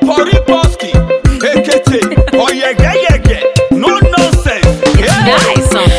Poriboski, Ekete, Oyegeyege, no nonsense. It's nice on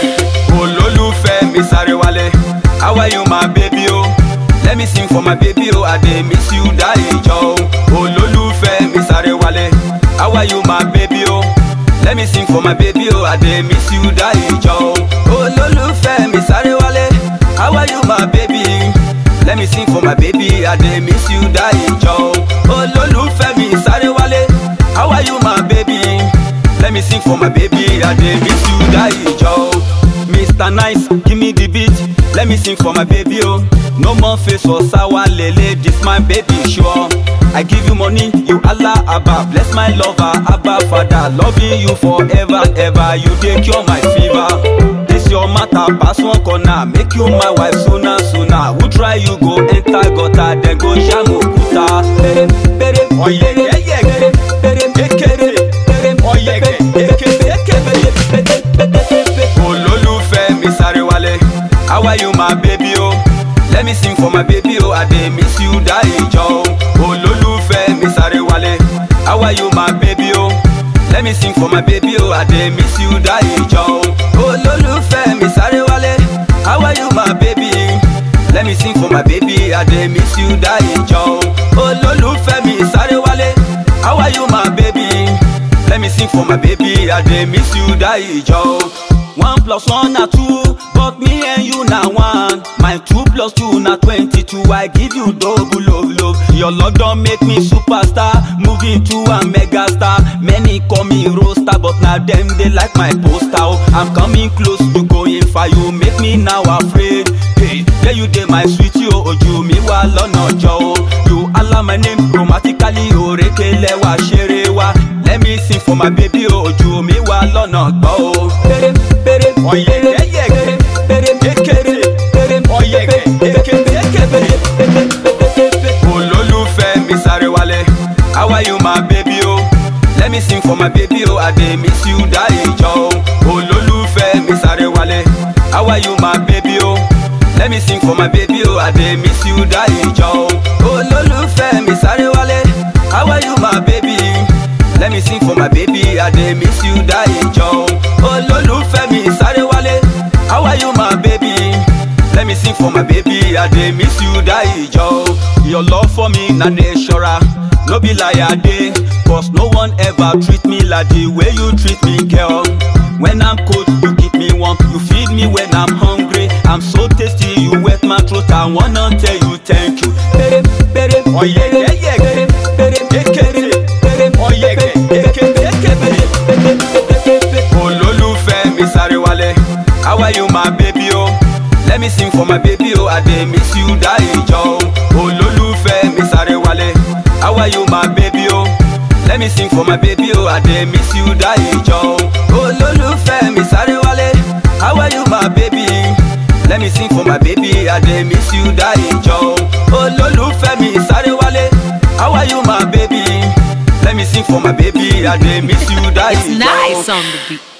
Olólùfẹ́ mi sáré wálé, how are you my baby o? Let me sing for my baby o, I dey miss you die jọ o. Olólùfẹ́ mi sáré wálé, how are you my baby o? Let me sing for my baby o, I dey miss you die jọ o. Olólùfẹ́ mi sáré wálé, how are you my baby? Let me sing for my baby, I dey miss you die jọ o. Olólùfẹ́ mi sáré wálé, how are you my baby? Let me sing for my baby, I dey miss you die jọ o. Mr. Nice, give me the beat. Let me sing for my baby, oh. No more face for sour lele, this my baby sure. I give you money, you Allah Abba. Bless my lover, Abba Father. Loving you forever, ever. You dey cure my fever. This your matter, pass one corner. Make you my wife sooner, sooner. Who try you go enter gutter, then go jam okuta. Pere, pere, oyege, yege, pere, ekere, pere, oyege, ekere, ekere, pere, pere, pere. Olólùfẹ́ mi sáré wálé, how are you my baby o? Let me sing for my baby o, I dey miss you die jọ o. Olólùfẹ́ mi sáré wálé, how are you my baby o? Let me sing for my baby o, I dey miss you die jọ o. Olólùfẹ́ mi sáré wálé, how are you my baby? Let me sing for my baby, I dey miss you die jọ o. Olólùfẹ́ mi sáré wálé, how are you my baby? Let me sing for my baby, I dey miss you die jọ o. One plus one na two, but me and you na one. My two plus two na twenty-two, I give you double love love. Your love don make me superstar, moving to a mega star. Many call me roaster, but na dem dey like my poster. Oh, I'm coming close, you going far, you make me now afraid. Hey, yeah you dey my sweet yo, ojú mi wà lọ́nà jọ o. You allow my name grammatically, òrékelẹ̀ wá ṣeré wá. Let me sing for my baby o, ojú mi wà lọ́nà gbọ́ o. Péré péré oyege yege péré ekere péré oyege ekere ekere olólùfẹ́ mi sáré wálé how are you my baby o let me sing for my baby o i dey miss you die jọ o olólùfẹ́ mi sáré wálé how are you my baby o let me sing for my baby o i dey miss you die jọ o olólùfẹ́ mi sáré wálé how are you my baby. Let me sing for my baby, I dey miss you die jọ o. Olólùfẹ́ mi sáré wálé, how are you my baby? Let me sing for my baby, I dey miss you die jọ o. Your love for me na natural, no be lie I dey. Cause no one ever treat me like the way you treat me girl. When I'm cold, you keep me warm, you feed me when I'm hungry. I'm so tasty, you wet my throat, I wanna tell you thank you. Pere, pere, oyege, yege, pere, ekere, pere, oyege, ekere, ekere, olólùfẹ́ mi sáré wálé how are you my baby o let me sing for my baby o i dey miss you die jọ o olólùfẹ́ mi sáré wálé how are you my baby o let me sing for my baby o i dey miss you die jọ o olólùfẹ́ mi sáré wálé how are you my baby let me sing for my baby i dey miss you die jọ o olólùfẹ́ mi sáré wálé how are you my baby let me sing for my baby i dey miss you die It's jọ o. nice on the beat.